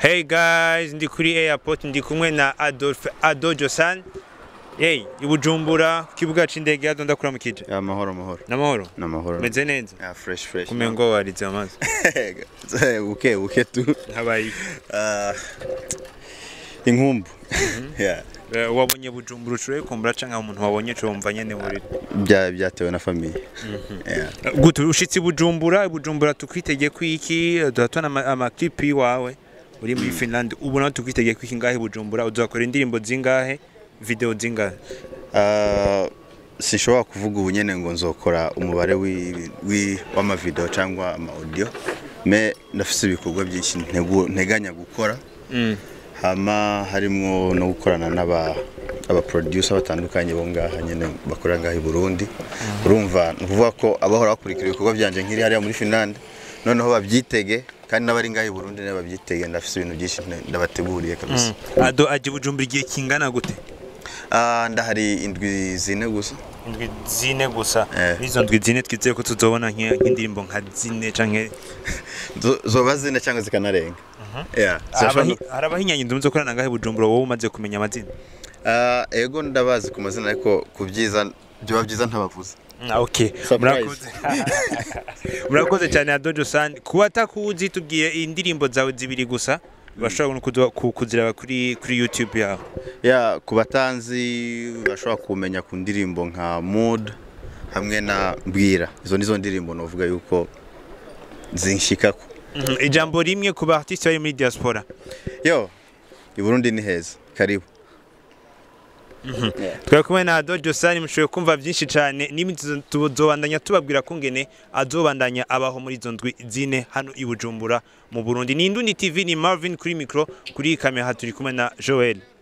Hey guys, ndi kuri airport ndi kumwe na Adolphe Adojo San. Hey, ibujumbura kibuga c'indege hado ndakuramukije. amahoro amahoro Namahoro. n'amahoro Meze neza. ya fresh fresh Kumengo warize amazi. buke buke tu Habaye. Ah, inkumbu Yeah. Uh, wabonye bujumbura ushoboye kumbura canke umuntu wabonye co wumva nyene muri. Bya- byatewe na famiye Yeah. Uh, Gutu ushitsi bujumbura, bujumbura tukwitege kwiki, duhatwana ama, ama clip yiwawe. Uri muri Finland, ubu nawe tukwitege kwiki ngahe bujumbura, uzakora indirimbo zingahe, video zingahe. Ah, sinshobora kuvuga ubu nyene ngo nzokora umubare wi- wi- w'amavideo cyangwa ama-audio me ndafise ibikorwa byinshi ntegu- nteganya gukora Mm. hama harimwo no gukorana n'aba aba producer batandukanye bo ngaha nyene bakorera ngaha i Burundi urumva ni ukuvuga ko abahora bakurikira ibikorwa byanje nkiri hariya muri Finland noneho babyitege kandi n'abari ngaha i Burundi nabo babyitege ndafise ibintu byinshi nte- ndabateguriye kabisa Ado aje bujumbura igihe kingana gute? Ah, ndahari indwi zine gusa indwi zine gusa Eh. izo ndwi zine twizeye ko tuzobona nk'i- nk'indirimbo nka zine canke Zo- zoba zine cyangwa zikanarenga Yeah, zirashobora no- hari abahinyanya inzu muzokorana ngahe bujumbura wowe umaze kumenya amazina Ah, ego ndabazi ku mazina ariko ku byiza byoba byiza ntabavuze okay Surprise. murakoze murakoze cyane adojo san kuba atakuzi tubwiye indirimbo zawe zibiri gusa bashobora no kuzo- ku- kuzireba kuri kuri youtube yawe ya ku batanzi bashobora kumenya ku ndirimbo nka mood hamwe na mbwira izo nizo ndirimbo novuga yuko zinshikako Mhm, ijambo rimwe ku ba artiste bari muri diaspora yo i Burundi ni heza karibu twari kumwe na Dojo Sani mushoboye kumva byinshi cyane n'imiti tuzobandanya tubabwira ko ngene azobandanya abaho muri izo ndwi zine hano i Bujumbura mu Burundi ni Indundi TV ni Marvin kuri micro kuri kamera turi kumwe na Joel